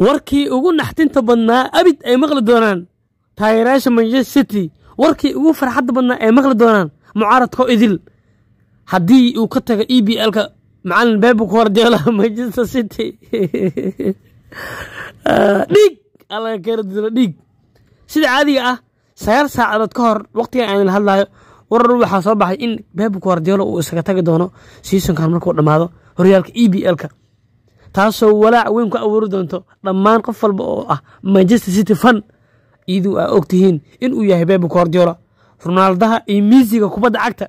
warkii ugu naxtinta badnaa abid ay maqli doonaan taageerayaasha manchester city warkii ugu farxadda badnaa ay maqli doonaan mucaaradkoo idil haddii uu ka tago e b l-ka macalin bebu guardiola manchester city dhiig alla keena dilo dhiig sida caadiga ah sagaal saacadood ka hor waqtigan aan hadlayo warar waxaa soo baxay in bebu guardiola uu isaga tagi doono seasonkan markuu dhammaado horyaalka e b l-ka taasoo walaac weyn ku abuuri doonto dhammaan qof walba oo ah manchester city fan iduu aa og tihiin inuu yahay bebu guardiola ronaaldaha iyo miisiga kubadda cagta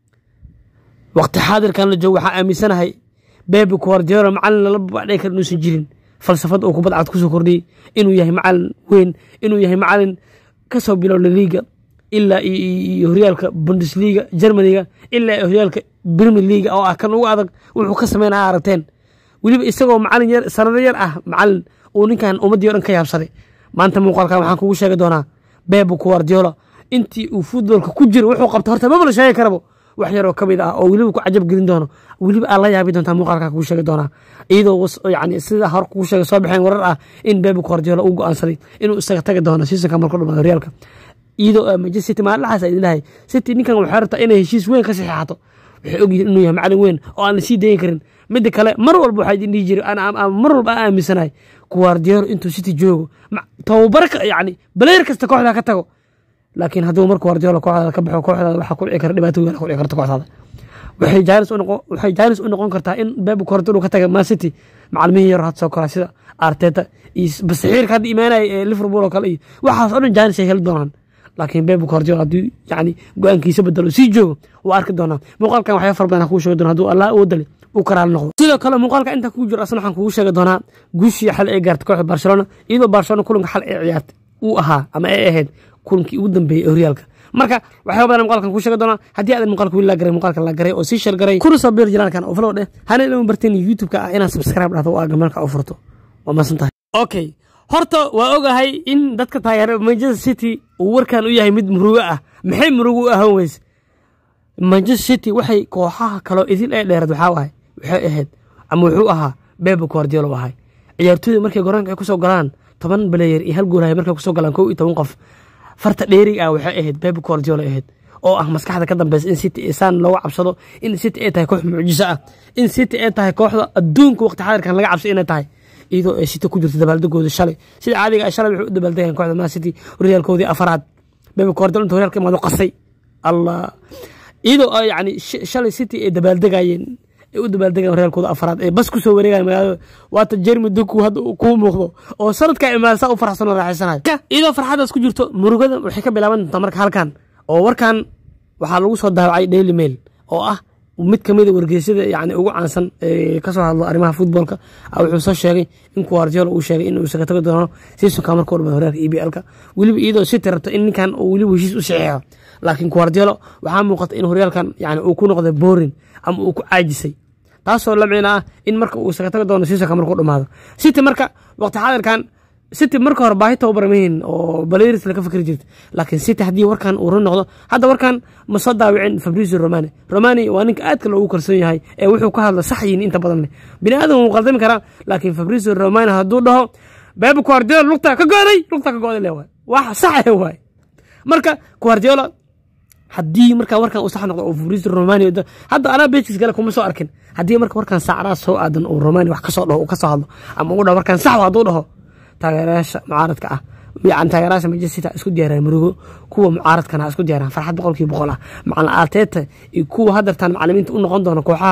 waqti xaadirkan la joogo waxaa aaminsanahay bebu guardiola macalin lala babacdhay kara inuusan jirin falsafad uu kubadda cagta kusoo kordhiyey inuu yahay macalin weyn inuu yahay macalin ka soo bilowda liiga ilaa iyo horyaalka bundesliga germaniga ilaa horyaalka premier leaga oo ah kan ugu adag wuxuu ka sameynaya aragteen weliba isagoo macalin yar sanado yar ah macalin uu ninkan ummaddii o dhan ka yaabsaday maanta muuqaalkan waxaan kugu sheegi doonaa bebu guardiola intii uu futbolka ku jiro wuxuu qabta horta maba la sheegi karabo wax yaroo ka mid ah oo weliba ku cajab gelin doono weliba aad la yaabi doontaa muuqaalkan kugu sheegi doonaa iyadoo yani sida hore kugu sheegay soo baxeen warar ah in bebu guardiola uu go-aansaday inuu isaga tagi doono seasonka markuu dhamaado horyaalka iyadoo manchester city maalin dhaxaas idin dhahay city ninkan waxay rabtaa inay heshiis weyn ka saxeexato waxay ogyihiin inuu yahay macalin weyn oo aan la sii dayin karin midda kale mar walba waxaa idin dhihi jiray mar walba aan aaminsanahay guardiola intuu city joogo tababarka yani baleer kasta kooxda ka tago laakiin hadduu mar guardiola kooxdaada ka baxo kooxdaada waxaa ku dhici kara dhibaato weyn ku dhici karta kooxdaada waxay jaanis u noqon kartaa in bebu guardiola ka taga man city macalmihii yar had soo koraa sida arteta iyo basaxiirka hadda imaanaya ee liverpool oo kale iyo waxaas oo dhan jaanis ay heli doonaan laakiin bebu guardiola hadduu yani go-aankiisa bedelo sii joogo waa arki doonaa muuqaalkan waxyaa fara badan kuu sheegi doona hadduu allah oo dali uu karaali noqdo sidoo kale muuqaalka intaa kugu jiro asna waxaan kugu sheegi doonaa guushii xal ee gaartay kooxda barcelona iyadoo barcelona kulanka xal ee ciyaartay uu ahaa ama ay ahayd kulankii ugu dambeeyey ee horyaalka marka waxyaaba badan muuqaalkan kuu sheegi doonaa haddii aadan muuqaalka wili laa garay muuqaalka la garay oo sii shar garay kuna soo biir jiraalkan oo flow dheh hana ilama barteen youtube-ka ah inaad subscribe dhahdo oo aa gamalka u furto waa masan tahay okay horta waa ogahay in dadka taageera manchester city uu warkan u yahay mid murugo ah maxay murugo u ahaan weyse manchester city waxay kooxaha kaloo idil ee dheerad waxaa ahay waxay ahayd ama wuxuu ahaa bebu guardiola ahay ciyaartooyda markay garoonka ay kusoo galaan toban baleyer iyo hal goolahay markay kusoo galaan kow iyo toban qof farta dheerig ah waxay ahayd bebu guardiola ahayd oo ah maskaxda ka dambeysa in city saan looga cabsado in city ay tahay koox mucjiso ah in city ay tahay kooxda adduunka waqti xaadirkan laga cabsay inay tahay iyadoo ay city ku jirto dabaaldegooda shalay sida caadiga ah shalay waxay u dabaaldegayaan kooxda man city horyaalkoodii afaraad bebu guardiola inta horyaalka imaado qasay allah iyadoo yani shalay city ay dabaaldegayeen ay u dabaaldegayeen horyaalkooda afaraad ee bas kusoo wareegayan magaalada waata jeremy doku hadda kuu muuqdo oo sanadka imaada saa u faraxsan oo raaxaysanayo iyadoo farxadaas ku jirto murugada waxay ka bilaaban doontaa marka halkan oo warkan waxaa lagu soo daawacay daily mail oo ah mid kamida wargeysyada yani ugu caansan ee kasoo hadlo arrimaha futboolka wuxuu soo sheegay in guardiola uu sheegay inuu isaga tago doono seasonka markuu dhamaado horyaalka e b l-ka weliba iyadoo city rabto in ninkan uu weliba heshiis u saxeexo laakiin guardiola waxaa muuqata in horyaalkan yani uu ku noqday borin ama uu ku caajisay taasoo la micno ah in marka uu isaga tago doono seasonka markuu dhamaado city marka waqti xaadirkan city marka hore baahi tababar mahin oo baleris laga fikri jirta laakiin city haddii warkan uu run noqdo hadda warkan ma soo daawicin fabrizio romani romani waa ninka aadka loogu kalsoon yahay ee wuxuu ka hadla sax yihin inta badan leh bini aadan wuu qaldami karaa laakiin fabrizio romani hadduu dhaho bebu guardiola lugta ka go'day lugta ka go'day le waay wax saxe waay marka guardiola haddii marka warkan uu sax noqdo oo fabrizio romani hadda anaa beejkiis gale kuma soo arkin haddii marka warkan saacadaas soo aadan uu romani wax kasoo dhaho uu kasoo hadlo ama uu dhaho warkan sax hadduu dhaho taageerayaasha mucaaradka ah yani taageerayaasha manchester city isku diyaaraan murugo kuwa mucaaradkana isku diyaaraan farxad boqolkiiba boqol ah macalin arteta iyo kuwa hadartaan macalimiinta u noqon doona kooxaha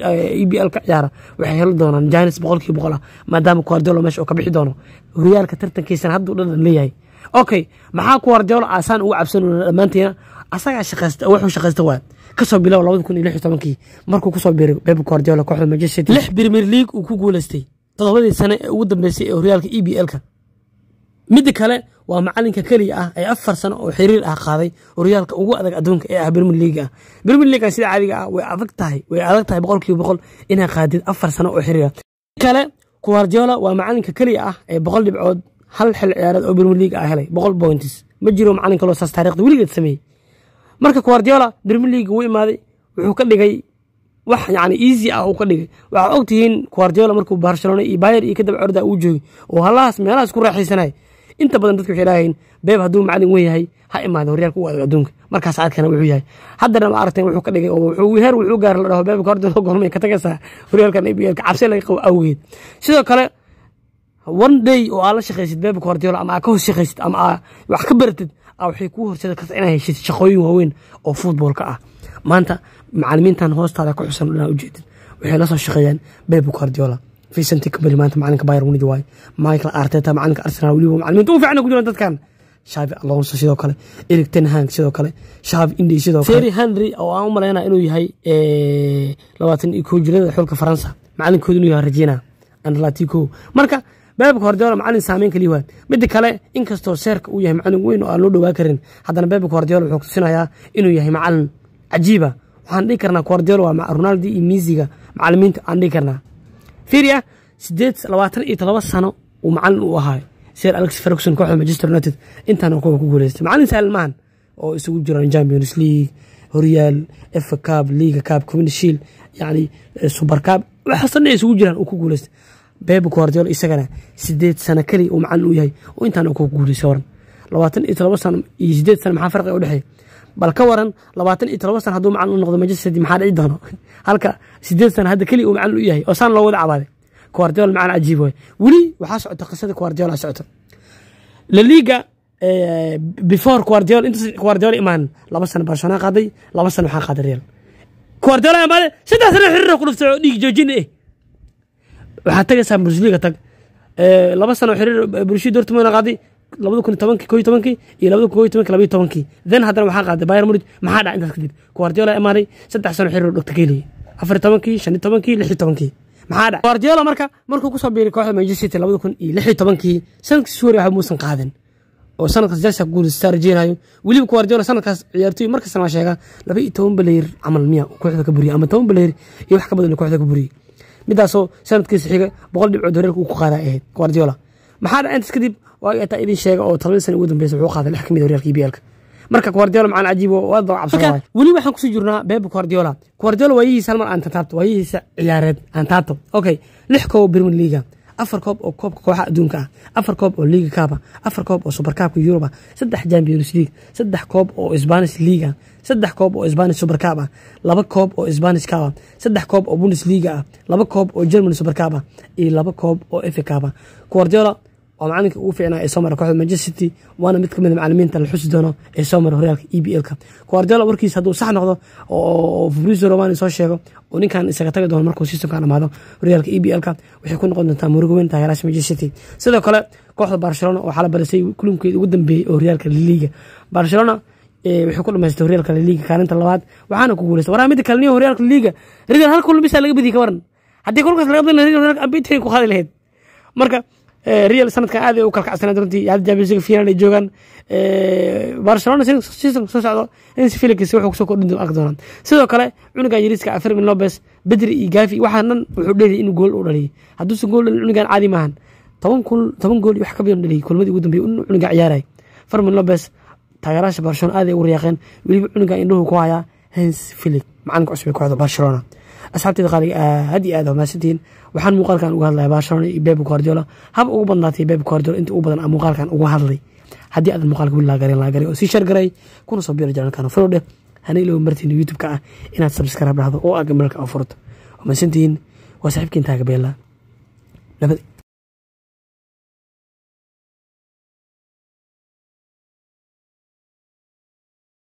e b l ka ciyaara waxay heli doonaan janis boqolkiiba boqol ah maadaama guardiola meesha uu ka bixi doono horyaalka tartankiisana hadduu dhadhan leeyahay okay maxaa guardiola aasaan ugu cabsanona dhammaantiina asagaa shaqaysta wuxuu shaqaysta waa kasoo bilow labada kun iyo lix iyo tobankii markuu kusoo biiray beb guardiola kooxda manchester city lix premier league uu ku guuleystay todobadii sane ee ugu dambeysay ee horyaalka e b l-ka midda kale waa macalinka keliya ah ee afar sano oo xiriir ah qaaday horyaalka ugu adag adduunka ee ah brmer leaga ah brmer leagan sida caadiga ah way adag tahay way adag tahay boqolkiiba boqol inaa qaadid afar sano oo xiriir ah kale guardiola waa macalinka keliya ah ee boqol dhibcood hal xil ciyaareed oo brmer league ah helay boqol points ma jiro macalin kaloo saas taarikhda weligeed sameeyey marka guardiola brmer league wuu imaaday wuxuu ka dhigay wax yani easy ah uu ka dhigay waxaa og tihiin guardiola markuu barcelona iyo bayer iyo kadaba orda uu joogay oo halahaas meelahaas ku raaxaysanay inta badan dadka waxay dhahayn beeb hadduu macalin wen yahay ha imaado horyaalka u adag adduunka markaas adkana wuxuu yahay haddana ma aragteen wuxuu ka dhigay oo wuxuu heer wuxuu gaar la dhaho beeb guardiola goormay ka tagaysaa horyaalkan iblka cabsi laga qabo awgeed sidoo kale one day oo aa la shaqaysid beeb guardiola ama aa ka hoos shaqaysid ama aa wax ka baratid waxay kuu horseedi karta inaa heshid shaqooyin waaweyn oo futboolka ah maanta macalimiintan hoostaada ku xusan inaa ujeedid waxay la soo shaqeeyaan beb guardiola vicente company maanta macalinka bayern munich waaye michael arteta macalinka arsenal weliba macalimiinta ugu fiicna ku jiraan dadkan shavi alonso sidoo kale eric ten hang sidoo kale shavi indi sidoo kale terry henry oo aan u malaynaa inuu yahay labaatan iyo kow jirada xulka faransa macalinkooda inuu yahay regina anlatico marka beeb guardiola macalin saameyn kaliya waa mida kale inkastoo seerka uu yahay macalin weyn oo aan loo dhowaa karin haddana beeb guardiola wuxuu tusinayaa inuu yahay macalin cajiiba waxaan dhihi karnaa guardiola waa ronaldo iyo misiga macalimiinta aan dhihi karnaa firia sideed labaatan iyo todoba sano uu macalin u ahaa sir alex ferguson kooxda manchester united intaana kuwa ku guuleystay macalin sahlan maahan oo isugu jiraan champions league horyaal fa cab liga cab community shield yani super cab waxaasoo dhan isugu jiraan uu ku guuleystay beb guardiola isagana sideed sano keliya uu macalin u yahay oo intaana ku guuleystay waran labaatan iyo todoba sano iyo sideed sano maxaa farqiga u dhexeeya bal ka waran labaatan iyo todoba sano hadduu macalin u noqdo manchester city maxaa dhici doono halka sideed sano hadda keliya uu macalin u yahay oo saan loo wada cabaaday guardiola macalin cajiib waay weli waxaa socota qisada guardiola socota la liga before guardiola intaas guardiola imaan laba sano barcelona qaaday laba sano waxaa qaaday real guardiola imaade saddex sano xiriir ku dhuftay oo dhiig joojin eh waxaad tagaysaa bundesliga tag laba sano xiriir bulshada dortmund qaaday labada kun tobankii koo tobankii iyo labada kun koo tobankii labaiyo tobankii then haddana waxaa qaaday bayern munich maxaa dhaca intaas kadib guardiola imaaday saddex sano xiriir dhogta keeliyay afar tobankii shan iyo tobankii lix iyo tobankii maxaa dhaca guardiola marka markuu kusoo biiray kooxda manchester city labada kun iyo lix iyo tobankii sanadkii suuri waxba muusan qaadin oo sanadkaas jalsa guulistaa rajeynayo weliba guardiola sanadkaas ciyaartoy markastana waa sheegaa laba iyo toban baleyr camal miya kooxda ka buriyay ama toban baleyr iyo wax ka badan kooxda ka buriyay midaasoo sanadkiisa xiga boqol dhibcood horeerka uu ku qaadaa ahayd guardiola maxaa dhaca intaas kadib waa ataa idin sheega oo toban sana ugu dambeysa wuxuu qaaday lix ka mid horyaalka EPL-ka marka guardiola macaan cajiib oo aad baa cabsan waay weli waxaan kusii jirnaa beb guardiola guardiola waayihiisa hal mar aan taabto waayihiisa ciyaareed aan taabto okay lix koob premier league afar koob oo koobka kooxaha adduunka ah afar koob oo liga kaaba afar koob oo super kaabka yuruba saddex champions league saddex koob oo spanish league ah saddex koob oo spanish super kaab ah laba koob oo spanish kaab ah saddex koob oo bundesliga ah laba koob oo german super kaab ah iyo laba koob oo fa kaab ah guardiola waa macalinka ugu fiicnaa ee soo mara kooxda manchester city waana mid kamid a macalimiinta la xusi doono ee soo mara horyaalka e b l-ka guardiola warkiisa hadduu sax noqdo oo fabrizio romani soo sheego oo ninkan isaga tagi doono markuu seasonkan dhamaado horyaalka e b l-ka waxay ku noqon doontaa murugo weyn taageeraasha manchester city sidoo kale kooxda barcelona waxaa la barisay kulankeeda ugu dambeeyey oo horyaalka liliga barcelona waxay ku dhamaystay horyaalka liliga kaalinta labaad waxaana ku guuleystay waraa mida kale niyo horyaalka liliga real hal kulan bisa laga badiye ka waran haddii kulkaas laga badin lahaa real ambitry ku qaadi lahayd marka real sanadkan aad ay u kalkacsanaa runtii hadda champions league final ay joogaan barcelona season soo socdo insi felix wuxuu kusoo kordhin arki doonaa sidoo kale cunugan yariiska fermin lopez bedri iyo gafi waxaa dhan wuxuu dheeliyay inuu gool u dhaliyay hadduusan gool dhalin cunugan caadi maahan toban kun toban gool iyo wax ka badan dhaliyay kulmadii ugu dambeeyay inuu cunuga ciyaaray fermin lopez taageeraasha barcelona aad ay ugu riyaaqeen weliba cunugan indhuhu ku hayaa hens felix macalinka cusub ee kooxda barcelona asxaabteeda qaaliga aad iyo aad waa mahadsantihiin waxaan muuqaalkan uga hadlaya barcelona iyo beb guardiola hab ugu badnaatay beb guardiola inta ugu badan muuqaalkan uga hadlay haddii aadan muuqaalka wili laagarin laagaray oo sii shar garay kuna soo biira janalkan follow dheh hana ilooba martiin youtube-ka ah inaad subscribe dhahdo oo aa gamalka oo furto waa mahadsantihiin waa saaxiibkiin taagabeela nabad